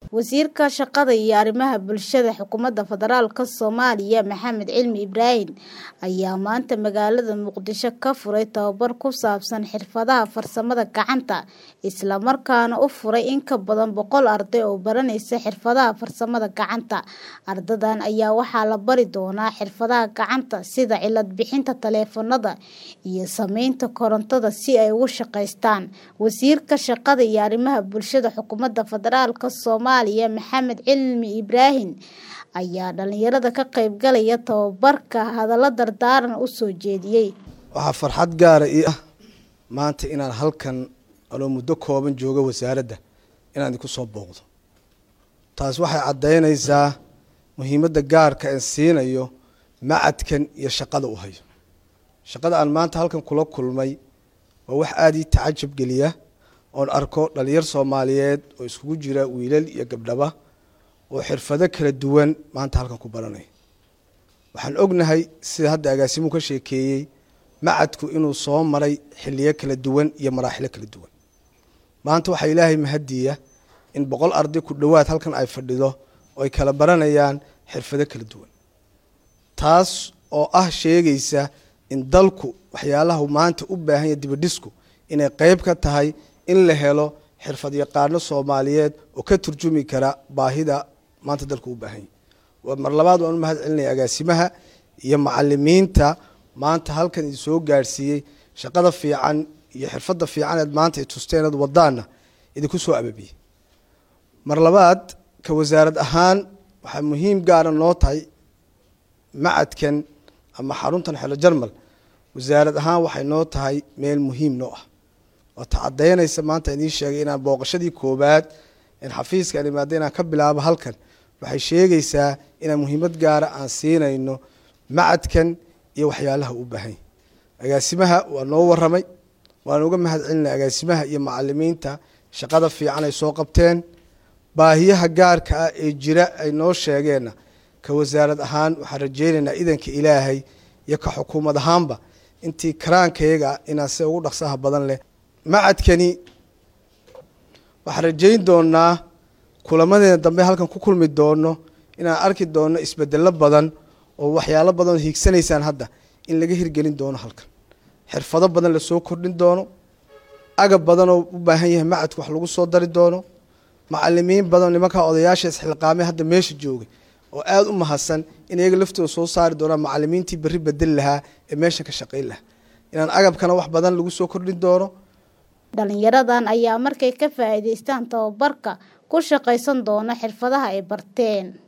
Wasiirka Shaqada iyo Arrimaha Bulshada Xukuumadda Federaalka Soomaaliya Maxamed Cilmi Ibraahin ayaa maanta magaalada Muqdisho ka furay tababar ku saabsan xirfadaha farsamada gacanta isla markaana u furay in ka badan boqol arday oo baranaysa xirfadaha farsamada gacanta. Ardaydan ayaa waxaa la bari doonaa xirfadaha gacanta sida cilad bixinta taleefannada iyo samaynta korontada si ay ugu shaqeystaan. Wasiirka Shaqada iyo Arrimaha Bulshada Xukuumadda Federaalka Soomaaliya Maxamed Cilmi Ibraahin ayaa dhalinyarada ka qaybgalaya tababarka hadallo dardaaran u soo jeediyay. waxaa farxad gaara ii ah maanta inaan halkan anoo muddo kooban jooga wasaaradda inaan idinku soo booqdo taas waxay caddaynaysaa muhiimadda gaarka aan siinayo macadkan iyo shaqada u hayo shaqada aan maanta halkan kula kulmay waa wax aada ii tacajab geliya oon arko dhalinyar soomaaliyeed oo iskugu jira wiilal iyo gabdhaba oo xirfado kala duwan maanta halkan ku baranaya waxaan ognahay sida hadda agaasimuhu ka sheekeeyey macadku inuu soo maray xiliyo kala duwan iyo maraaxilo kala duwan maanta waxaa ilaahay mahadiya in boqol arday ku dhowaad halkan ay fadhido oo ay kala baranayaan xirfado kala duwan taas oo ah sheegaysa in dalku waxyaalaha maanta u baahan yahay dibadhisku inay qeyb ka tahay in la helo xirfad yaqaano soomaaliyeed oo ka turjumi kara baahida maanta dalku u baahan yahy mar labaad waan u mahad celinaya agaasimaha iyo macalimiinta maanta halkan idin soo gaadhsiiyey shaqada fiican iyo xirfadda fiicaneed maanta ay tusteenad wadaana idinku soo ababiyey mar labaad ka wasaarad ahaan waxaa muhiim gaara noo tahay macadkan ama xaruntan xelo jarmal wasaarad ahaan waxay noo tahay meel muhiim noo ah oo ta caddaynaysa maanta idiin sheegay inaan booqashadii koowaad in xafiiska aan imaada inaan ka bilaabo halkan waxay sheegaysaa inaan muhiimad gaara aan siinayno macadkan iyo waxyaalaha u baahan yahy agaasimaha waa noo waramay waan uga mahad celinay agaasimaha iyo macalimiinta shaqada fiican ay soo qabteen baahiyaha gaarka ah ee jira ay noo sheegeenna ka wasaarad ahaan waxaan rajeynaynaa idanka ilaahay iyo ka xukuumad ahaanba intii karaankayaga inaan si ugu dhaqsaha badan leh macadkani waxaan rajeyn doonaa kulamadeena dambe halkan ku kulmi doono inaan arki doono isbedelo badan oo waxyaalo badan oo hiigsanaysaan hadda in laga hirgelin doono halkan xirfado badan lasoo kordhin doono agab badan oo u baahan yahay macadku wax lagu soo dari doono macalimiin badan nimankaa odayaasha isxilqaamay hadda meesha joogay oo aada u mahadsan in iyaga laftooda soo saari doonaan macalimiintii berri bedeli lahaa ee meeshan ka shaqayn lahaa inaan agabkana wax badan lagu soo kordhin doono dhalinyaradan ayaa markay ka faa'iidaystaan tababarka ku shaqaysan doona xirfadaha ay barteen